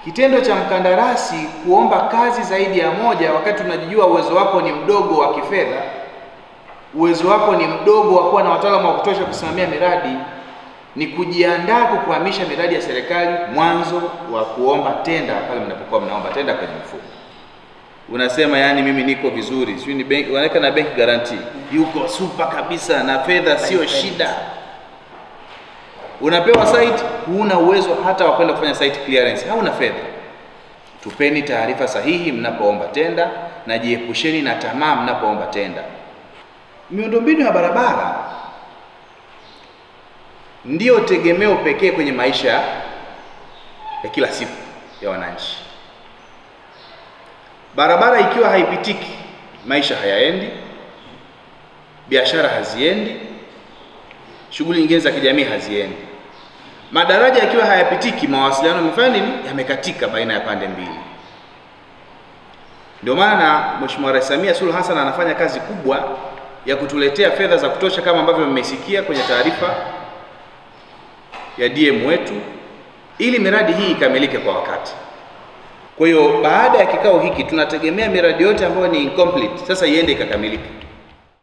Kitendo cha mkandarasi kuomba kazi zaidi ya moja wakati unajijua uwezo wako ni mdogo wa kifedha, uwezo wako ni mdogo wa kuwa na wataalamu wa kutosha kusimamia miradi, ni kujiandaa kukuhamisha miradi ya serikali mwanzo wa kuomba tenda, pale mnapokuwa mnaomba tenda kwenye mfumo. Unasema yani, mimi niko vizuri, sio ni benki, wanaweka na bank guarantee, yuko super kabisa na fedha sio shida. Unapewa site, huna uwezo hata wa kwenda kufanya site clearance, hauna fedha. Tupeni taarifa sahihi mnapoomba tenda na jiepusheni na tamaa mnapoomba tenda. Miundombinu ya barabara ndiyo tegemeo pekee kwenye maisha ya kila siku ya wananchi. Barabara ikiwa haipitiki, maisha hayaendi, biashara haziendi, shughuli nyingine za kijamii haziendi. Madaraja yakiwa hayapitiki, mawasiliano yamefanya nini? Yamekatika baina ya pande mbili. Ndio maana Mheshimiwa Rais Samia Suluhu Hassan anafanya kazi kubwa ya kutuletea fedha za kutosha kama ambavyo mmesikia kwenye taarifa ya DM wetu ili miradi hii ikamilike kwa wakati. Kwa hiyo baada ya kikao hiki tunategemea miradi yote ambayo ni incomplete sasa iende ikakamilike.